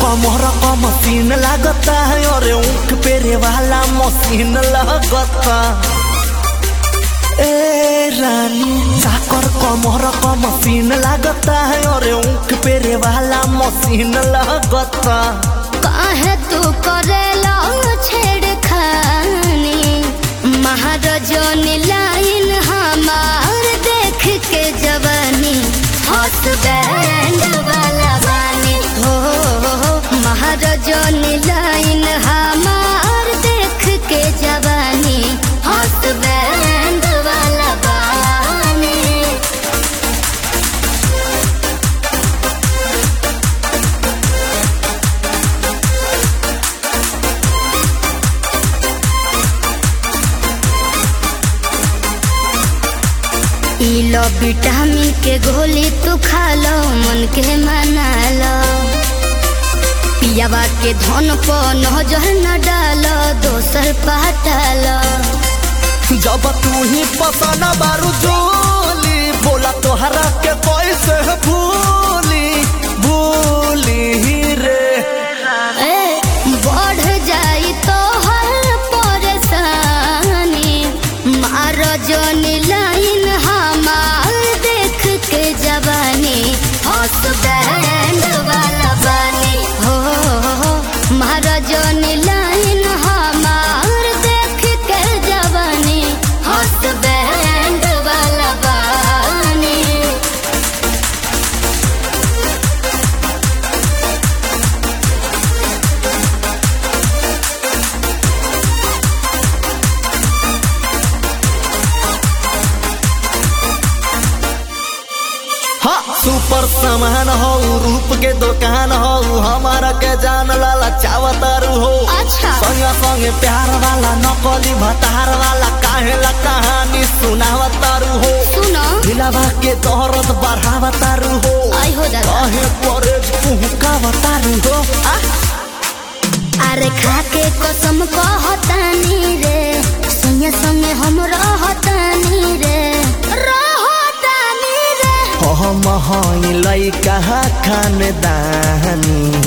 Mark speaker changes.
Speaker 1: कमर क मशीन लागता है और ऊख पेरे वाला मशीन लगता ए रानी चाकर कमर क मशीन लागता है और ऊख पेरे वाला मशीन लगता
Speaker 2: काहे तू करेला छेड़खानी महाराजन लाइन हमार देख के जवानी हसबैंड वाला बानी हो हो, हो महाराजन लाइन हमार देख के जवानी हसबैंड वाला बानी ई लो विटामिन के गोली तू खा लो मन के मना लो पियावा के धन पर नजर न डालो दोसर पाटालो
Speaker 1: जब तू ही पसंद बारू जोली बोला तोहरा के कैसे भूली भूली रे
Speaker 2: ए बढ़ जाई तो हर परेशानी मार जनी लाइन हमार देख के जवानी हसबैंड वाला बानी हो हो, हो मार जनी लाइन हमार देख के जवानी हसबैंड वाला बानी
Speaker 1: हाँ सुपर सामान हो रूप के दुकान हो हमारा के जान लाला चावतारू हो
Speaker 2: अच्छा।
Speaker 1: संगे संगे प्यार वाला नकली भतार वाला काहे ला कहानी सुनावतारू हो
Speaker 2: सुनो
Speaker 1: दिलावा के दौरत बढ़ावतारू हो
Speaker 2: आई हो दादा
Speaker 1: काहे परेज कुहकावतारू हो आ
Speaker 2: अरे खाके कसम कहतानी रे संगे संगे हम रहतानी रे रहतानी रे
Speaker 1: हम हई लइका खानदानी